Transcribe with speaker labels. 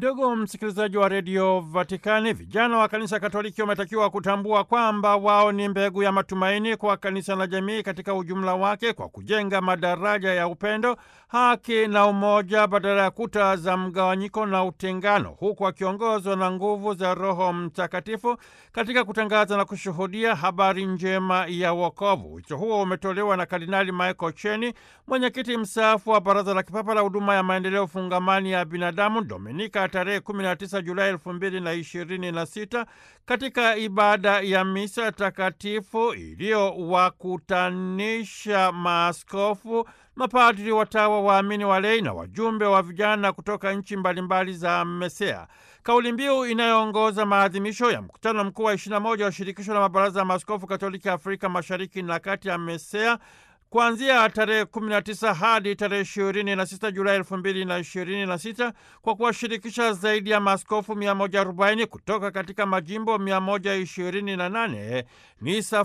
Speaker 1: Ndugu msikilizaji wa redio Vatikani, vijana wa kanisa Katoliki wametakiwa kutambua kwamba wao ni mbegu ya matumaini kwa kanisa na jamii katika ujumla wake, kwa kujenga madaraja ya upendo, haki na umoja badala ya kuta za mgawanyiko na utengano, huku wakiongozwa na nguvu za Roho Mtakatifu katika kutangaza na kushuhudia habari njema ya wokovu. Wito huo umetolewa na Kardinali Michael Cheni, mwenyekiti mstaafu wa Baraza la Kipapa la Huduma ya Maendeleo Fungamani ya Binadamu, Dominika tarehe 19 Julai 2026 katika ibada ya misa takatifu iliyowakutanisha maaskofu, mapadri, watawa, waamini, walei na wajumbe wa vijana kutoka nchi mbalimbali za MESEA. Kauli mbiu inayoongoza maadhimisho ya mkutano mkuu wa 21 wa shirikisho la mabaraza ya maaskofu Katoliki Afrika Mashariki na Kati ya MESEA kuanzia tarehe 19 hadi tarehe 26 Julai 2026 kwa kuwashirikisha zaidi ya maaskofu 140 kutoka katika majimbo 128 ni